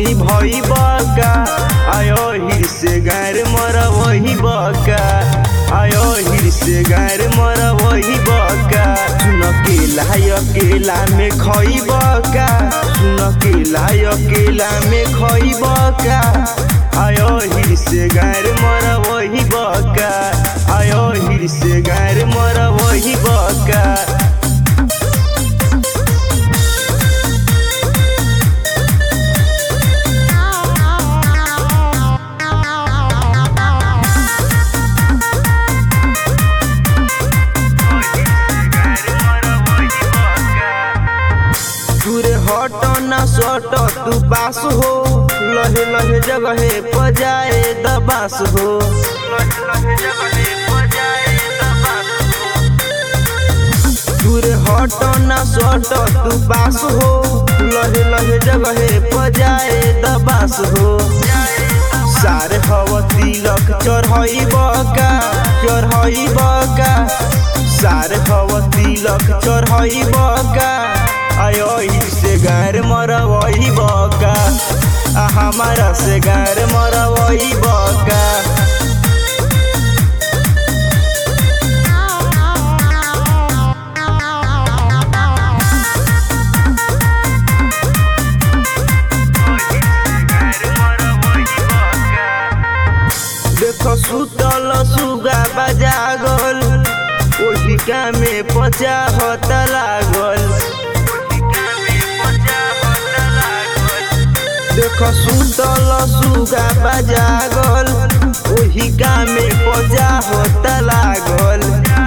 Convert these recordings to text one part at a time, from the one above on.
बबुनी भई बका आयो हिर से गार मर वही बका आयो हिर से गार मर वही बका सुन केला अकेला में खई बका सुन केला अकेला में खई बका आयो हिर से गार मर वही बका आयो हिर से गार मर वही बका तुरे हट ना सट तू पास हो लहे लहे जगहे पजाए दबास हो तुरे हट ना सट तू पास हो लहे लहे जगहे पजाए दबास हो सारे हव तिलक चढ़ई बका चढ़ई बका सारे हव तिलक चढ़ई बका आयो से गार मर वही बका आ हमारा से गार मर वही बका देखो सुतल सुगा बजागल ओही कामे पचा हत लागल देखो सुतल सुगा बजागल ओही कामे पचा हत लागल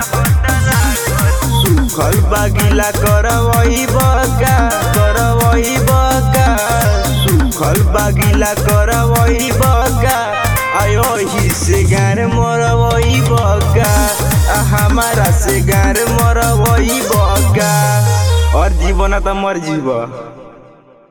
सुखल बागिला करवई बका करवई बका सुखल बागिला करवई बका आयो ही से गार मोर वही बका आ हमारा से गार मोर वही बका और जीवन त मर जीव